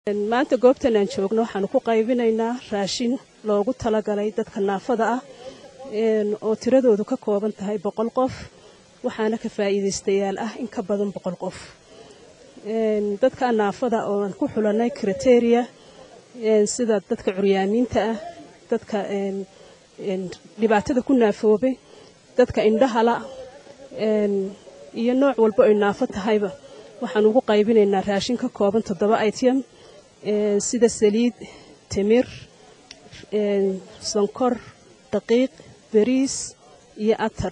maanta goobtan aan joogno waxaanu ku qaybinaynaa raashin loogu talagalay dadka naafada ah oo tiradoodu ka kooban tahay boqol qof waxaana ka faa'iidaystayaal ah in ka badan boqol qof dadka naafada oo aan ku xulanay kriteria sida dadka curyaamiinta ah dadka dhibaatada ku naafoobay dadka indhahala iyo nooc walba ay naafo tahayba waxaan ugu qaybinaynaa raashin ka kooban toddoba item sida saliid timir sonkor daqiiq bariis iyo atar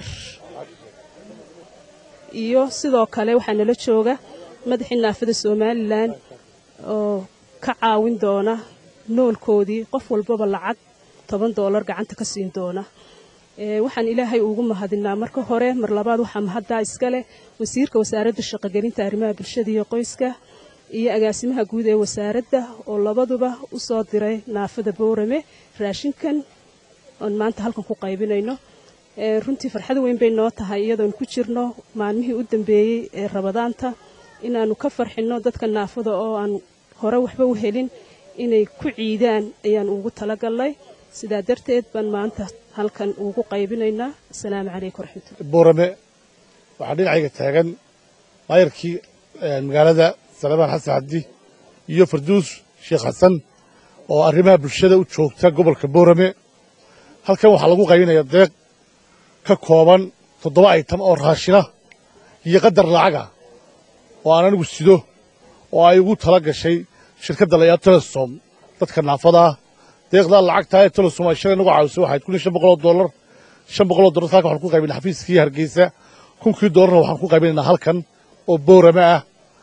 iyo sidoo kale waxaa nala jooga madaxii naafada somalilan oo ka caawin doona noolkoodii qof walbaba lacag toban doolar gacanta ka siin doona waxaan ilaahay ugu mahadinaa marka hore mar labaad waxaa mahaddaa iskaleh wasiirka wasaaradda shaqogelinta arrimaha bulshada iyo qoyska iyo agaasimaha guud ee wasaaradda oo labaduba u soo diray naafada boorame raashinkan oon maanta halkan ku qaybinayno runtii farxad weyn bay noo tahay iyadoon ku jirno maalmihii u dambeeyey ee rabadaanta inaannu ka farxinno dadka naafada oo aan hore waxba u helin inay ku ciidaan ayaan ugu talagalnay sidaa darteed baan maanta halkan ugu qaybinaynaa asalaamu calaykum waraxmatullah boorame waxaa dhinacayga taagan maayarkii magaalada salebaan xasan cabdi iyo farduus sheekh xasan oo arrimaha bulshada u joogta gobolka boorame halkan waxaa lagu qaybinayaa deeq ka kooban toddoba aytam oo raashina iyo qadar lacaga oo aan anigu sido oo ay ugu tala gashay shirkadda layaa telesom dadka naafadaa deeqdaa lacagtaa ee telesom ay shalay nagu caawisay waxayd kun iyo shan boqoloo dollar shan boqoloo dollar halkan waxaan ku qaybinaa xafiiskii hargeysa kunkii dollarna waxaan ku qaybinaynaa halkan oo boorame ah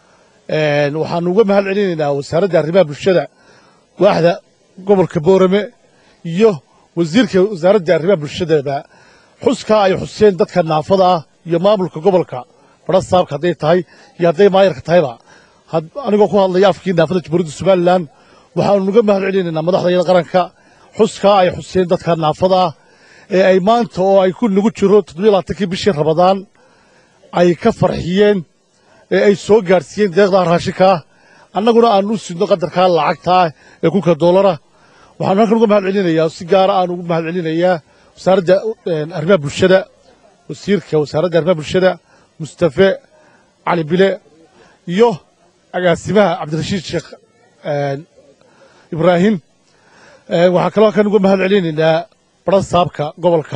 waxaanu uga mahad celinaynaa wasaaradda arrimaha bulshada waaxda gobolka boorame iyo wasiirka wasaaradda arrimaha bulshadaba xuskaa ay xuseen dadka naafada ah iyo maamulka gobolka badha saabka hadday tahay iyo hadday maayarka tahayba anigoo ku hadlaya afkii naafada jamhuuriyadda somalilan waxaanu uga mahad celinaynaa madaxdayada qaranka xuskaa ay xuseen dadka naafada ah ee ay maanta oo ay ku nagu jiro toddobiyo labaatankii bishii rabadaan ay ka farxiyeen ee ay soo gaadhsiiyeen deeqdaa raashinkaa annaguna aanu u sidno qadarkaa lacagtaa ee kunka doolara waxaanu halkan uga mahad celinayaa si gaara aanu ugu mahad celinayaa wasaaradda arrimaha bulshada wasiirka wasaaradda arrimaha bulshada mustafe cali bile iyo agaasimaha cabdirashiid sheekh ibraahim waxaan kaloo halkan uga mahad celinaynaa badha saabka gobolka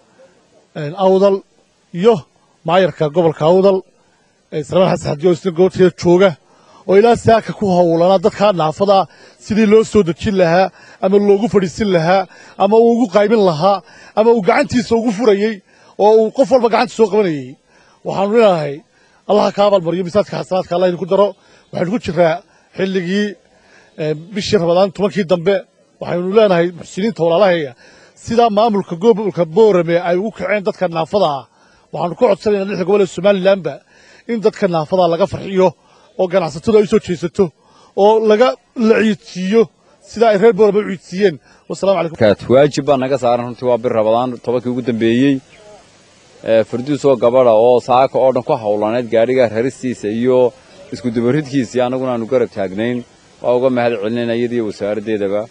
awdal iyo maayarka gobolka awdal salmaan xasan xadi oo isna goobteeda jooga oo ilaa saaka ku howlanaa dadkaa naafadaa sidii loo soo dejin lahaa ama loogu fadhiisin lahaa ama uu ugu qaybin lahaa ama uu gacantiisa ugu furayey oo uu qof walba gacanta soo qabanayey waxaanu leenahay allaha ka abaalmariyo misaadka xasanaadka allah idinku daro waxaynu ku jiraa xilligii bishii rabadaan tobankii dambe waxaynu leenahay muxsiniinta walaalaheeya sidaa maamulka gobolka boorame ay ugu kaceen dadka naafada ah waxaanu ka codsanaynaa lixda gobol ee somalilanba in dadka naafadaa laga farxiyo oo ganacsatadu ay u soo jeesato oo laga la ciidsiiyo sidaa ay reer boorame u ciidsiiyeen wasalamu calaykum waajib baa naga saaran runtii waa bir rabadaan tobankii ugu dambeeyey farduus oo gabadha oo saaka oo dhan ku hawlaneed gaadhiga raristiisa iyo iskudubaridkiisii annaguna aanu garab taagnayn waa uga mahad celinayna iyadiiyo wasaaraddeedaba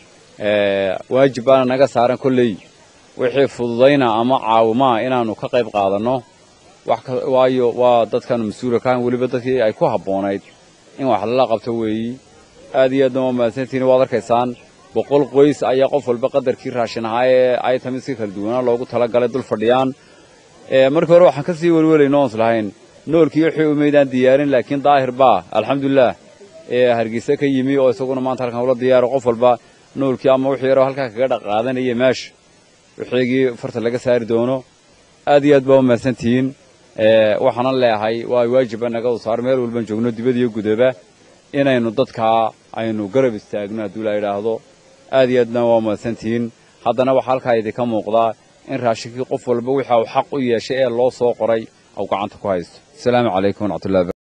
waajib baana naga saaran kolley wixii fududayna ama caawimaa inaannu ka qayb qaadanno waayo waa dadkaanu mas-uula kahan weliba dadkii ay ku habboonayd in wax lala qabto weeyi aad iyo aadna waa mahadsantihiin waad arkaysaan boqol qoys ayaa qof walba qadarkii raashin ahaa ee aytamiska kala duwanaa loogu talagalay dul fadhiyaan markii hore waxaan ka sii welwelayno oons lahayn noolkii wixii umaydaan diyaarin laakiin daahir baa alxamdulilah ee hargeysa ka yimi oo isaguna maanta halkan ula diyaaro qof walba noolkii ama wixii yaroo halkaa kaga dhaqaadanaya meesha wixiigii farta laga saari doono aad iyo aad baa u mahadsantihiin waxaanan leeyahay waa waajiba naga saar meel walban joogno dibad iyo gudaba inaynu dadkaa aynu garab istaagno hadduu la yidhaahdo aad iyo aadna waa mahadsantihiin haddana waxaa halkaa idinka muuqdaa in raashinkii qof walba wixii uu xaq u yeeshay ee loo soo qoray au gacanta ku haysto asalaamu calaykum waraxmatullahi